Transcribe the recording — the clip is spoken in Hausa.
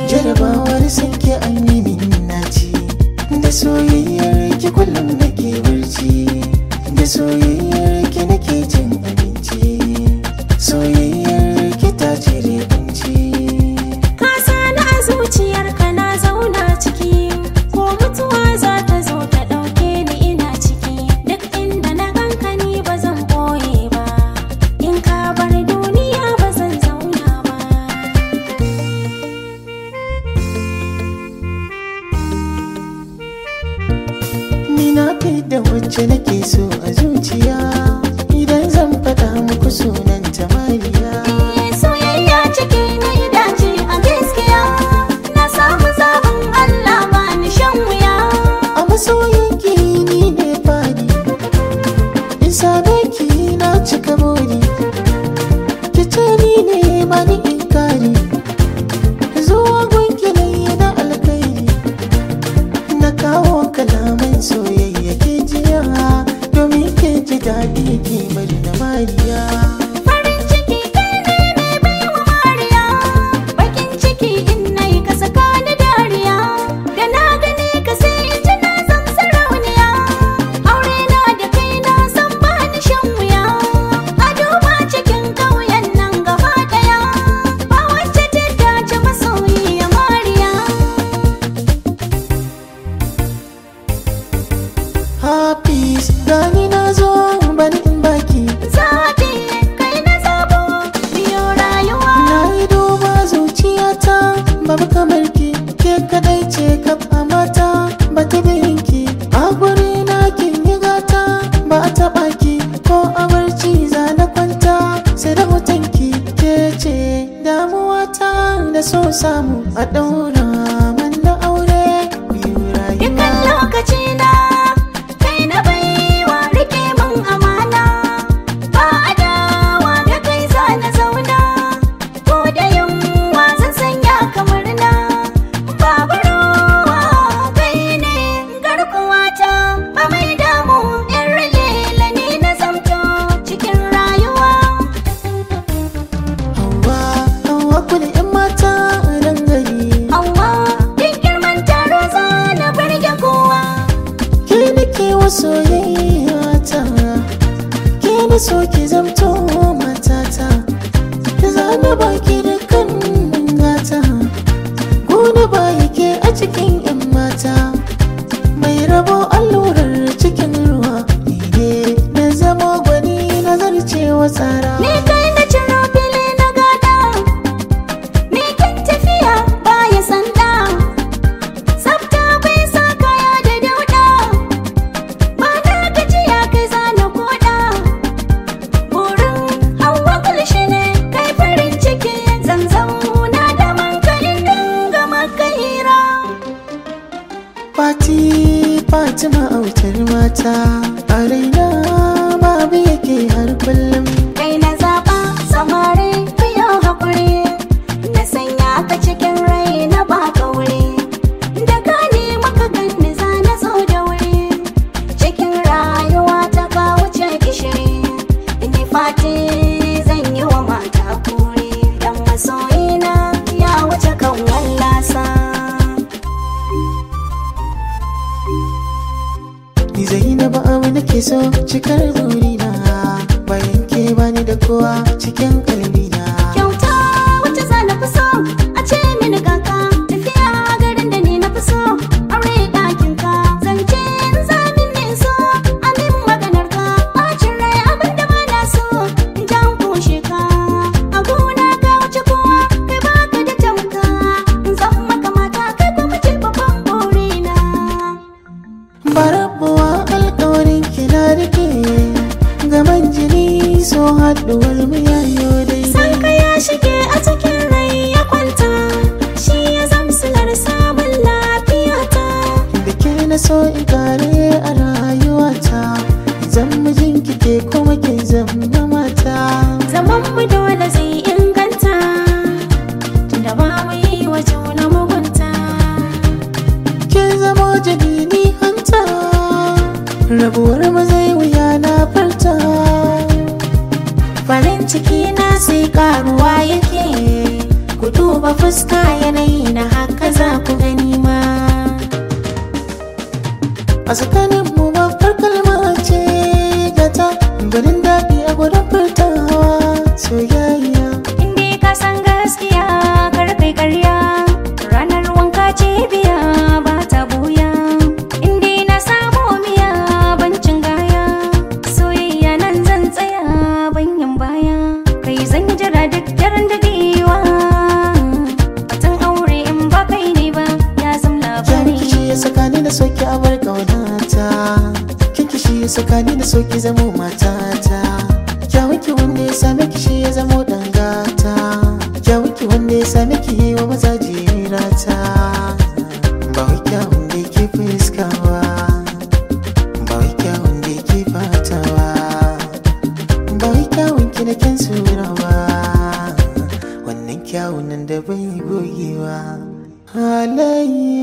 jarabawar sanke an yi min naci da soyayyar ki kullum nake barci da soyayyar ki nake cin abinci soyayyar ki ta cire kunci Ka sani a zuciyarka na zauna ciki ko mutuwa za ta zo ta ɗauke ni ina ciki duk inda na ganka ni ba zan ɓoye ba in ka bar duniya ba zan zauna ba ni na da wacce nake so a zuciya idan zan faɗa muku sunan ta mariya soyayya ciki na dace a gaskiya na samu zaɓin Allah ba ni shan wuya a masoyin ki ni ne fadi in same ki na cika buri ki ce ni ne ba ni inkari zuwa gunki na yi na alkairi na kawo kalaman soyayya ke jiya domin ke ji daɗi ki bari na mariya farin ciki kai ne mai baiwa mariya bakin ciki in nayi ka saka ni dariya da na gane ka sai in ji na zan sarauniya aure na da kai na san ba ni shan wuya a duba cikin ƙauyen nan gaba ɗaya ba wacce ta dace masoyiya mariya Hafiz gani na zo bani in baki zaɓi kai na zabo biyo rayuwa Na yi duba zuciyata babu kamar ki ke kadai ce kaf a mata ba ta ki a guri na kin yi gata ba a taɓa ki ko a barci za na kwanta sai da hoton ki ke ce damuwata da so samu a ɗaura man da aure biyu Dukan rayuwa lokaci na kai na baiwa rike min amana ba adawa da kai za na zauna ko da yunwa zan sanya kamar na babu ruwa kai ne garkuwata ba mai damu in rage ni na zamto cikin rayuwa Hauwa, hauwa kuli 'yan mata nan gari Hauwa duk girman taro za na burge kowa ke nake wa soyayya ta ke na so ki zamto matata ki zana baki da kan gata gona ba yake a cikin yan mata mai rabo allurar cikin ruwa ni ne na zama gwani na zarcewa tsara Ni kai na ciro fili na gada Ni kan tafiya baya sanda Tsafta bai sa kaya da dauda Ba na gajiya kai zana koda Burin hawa kulshi ne kai farin ciki Zan zauna da mankalin dinga maka hira Fati Fatima autar mata a raina babu yake har kullum Kai na zaɓa samari biyo haƙuri Na sanya ka cikin rai na ba wuri Da ka nema ka ganni za na zo da wuri Cikin rayuwa ta ka wuce gishiri Ni fati zan yi wa mata kuri Dan masoyina ya wuce kan wallasa Ni Zainabu abu nake so cikar burina bayan ke bani da kowa cikin kalbina Kyauta wacce za na fi so a ce mini kaka tafiya garin da ni na fi so aure ɗakin ka zance in zamin ne so amin maganar ka bacin rai abin da ba na so in jan kushe ka a gona ka wuce kowa kai baka da tamka in zan maka mata kai kuma ce babban burina barabuwa alkawarin kina rike gaban jini so haɗuwar mu yayo san daidai ka ya shige a cikin rai ya kwanta shi ya zamsilar samun lafiyata da ke na so in kare a rayuwata zan mijin ke kuma ke zama mata zaman mu dole zai inganta tunda ba mu yi wa juna mugunta ke zama jini hanta rabuwar mu zai wuya na farta farin ciki na sai karuwa yake ku duba duba fuska yanayi na haka za ku gani ma a tsakanin mu babbar kalma ce gata ganin daɗi a gurin furtawa soyayya Inde ka san gaskiya kar kai karya ranar wanka ce biya ba ta buya Inde na samu miya bancin gaya soyayya nan zan tsaya banyan baya kai zan yi jira duk daren dadewa Batan aure in ba kai ne ba ya zam Kyan labari kishi ya saka ni da soki a bar ƙaunata Kyan kishi ya saka ni da soki zamo matata Kyawun ki wanda ya same kishi ya zamo dangata Kyawun ki wanda ya same ki yi wa maza jirata Ba wai kyawun da yake fuskawa Ba wai kyawun da yake fatawa Ba wai kyawun ki na kyan surawa Wannan kyawun nan da bai gogewa Halayya